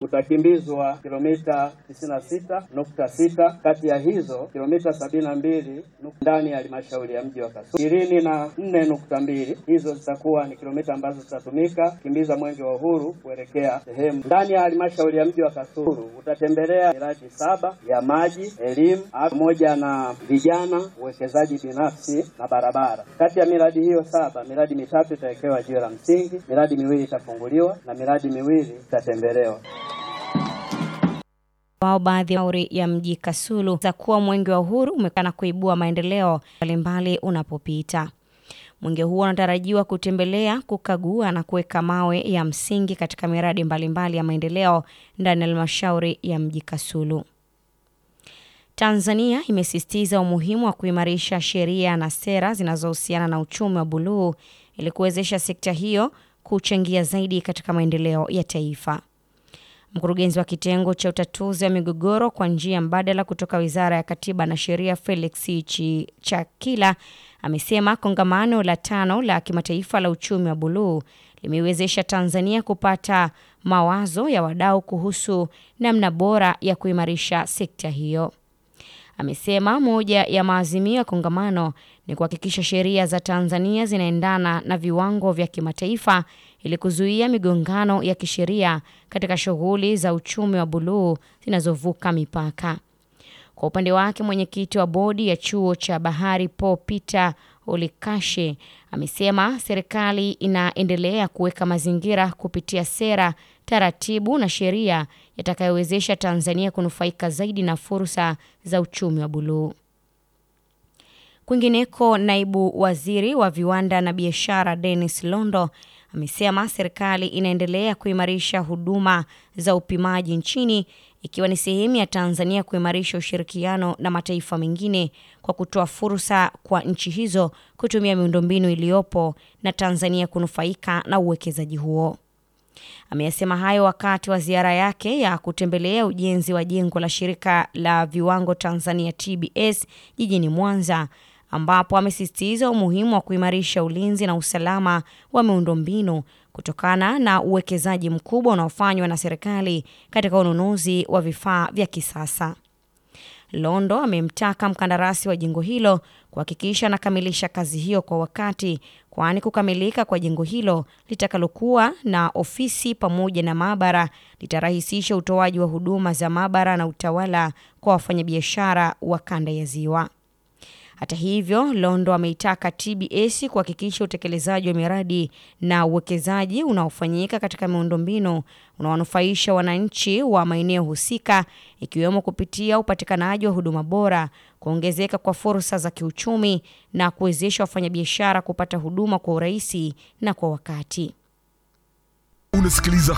kutakimbizwa kilomita 96.6, kati ya hizo kilomita 72 ndani ya halmashauri ya mji wa Kasulu. ishirini na nne nukta mbili hizo zitakuwa ni kilomita ambazo zitatumika kukimbiza mwenge wa uhuru kuelekea sehemu ndani ya halmashauri ya mji wa Kasulu. Utatembelea miradi saba ya maji, elimu pamoja na vijana, uwekezaji binafsi na barabara. Kati ya miradi hiyo saba, miradi mitatu itawekewa jiwe la msingi, miradi miwili itafunguliwa na miradi miwili itatembelewa. wao baadhi ya mauri ya mji Kasulu za kuwa mwenge wa uhuru umekana kuibua maendeleo mbalimbali unapopita. Mwenge huo unatarajiwa kutembelea, kukagua na kuweka mawe ya msingi katika miradi mbalimbali ya maendeleo ndani ya halmashauri ya mji Kasulu. Tanzania imesisitiza umuhimu wa kuimarisha sheria na sera zinazohusiana na uchumi wa buluu ili kuwezesha sekta hiyo kuchangia zaidi katika maendeleo ya taifa. Mkurugenzi wa kitengo cha utatuzi wa migogoro kwa njia mbadala kutoka Wizara ya Katiba na Sheria Felix Chakila amesema kongamano la tano la kimataifa la uchumi wa buluu limeiwezesha Tanzania kupata mawazo ya wadau kuhusu namna bora ya kuimarisha sekta hiyo. Amesema moja ya maazimio ya kongamano ni kuhakikisha sheria za Tanzania zinaendana na viwango vya kimataifa ili kuzuia migongano ya kisheria katika shughuli za uchumi wa buluu zinazovuka mipaka. Kwa upande wake, mwenyekiti wa bodi ya chuo cha bahari Paul Peter Olikashe amesema serikali inaendelea kuweka mazingira kupitia sera, taratibu na sheria yatakayowezesha Tanzania kunufaika zaidi na fursa za uchumi wa buluu. Kwingineko, naibu waziri wa viwanda na biashara Dennis Londo amesema serikali inaendelea kuimarisha huduma za upimaji nchini ikiwa ni sehemu ya Tanzania kuimarisha ushirikiano na mataifa mengine kwa kutoa fursa kwa nchi hizo kutumia miundombinu iliyopo na Tanzania kunufaika na uwekezaji huo. Ameyasema hayo wakati wa ziara yake ya kutembelea ujenzi wa jengo la shirika la viwango Tanzania TBS jijini Mwanza ambapo amesisitiza umuhimu wa kuimarisha ulinzi na usalama wa miundombinu kutokana na uwekezaji mkubwa unaofanywa na serikali katika ununuzi wa vifaa vya kisasa. Londo amemtaka mkandarasi wa jengo hilo kuhakikisha anakamilisha kazi hiyo kwa wakati, kwani kukamilika kwa jengo hilo litakalokuwa na ofisi pamoja na maabara litarahisisha utoaji wa huduma za maabara na utawala kwa wafanyabiashara wa kanda ya Ziwa. Hata hivyo, Londo ameitaka TBS kuhakikisha utekelezaji wa miradi na uwekezaji unaofanyika katika miundombinu unaonufaisha wananchi wa maeneo husika, ikiwemo kupitia upatikanaji wa huduma bora, kuongezeka kwa fursa za kiuchumi na kuwezesha wafanyabiashara kupata huduma kwa urahisi na kwa wakati. Unasikiliza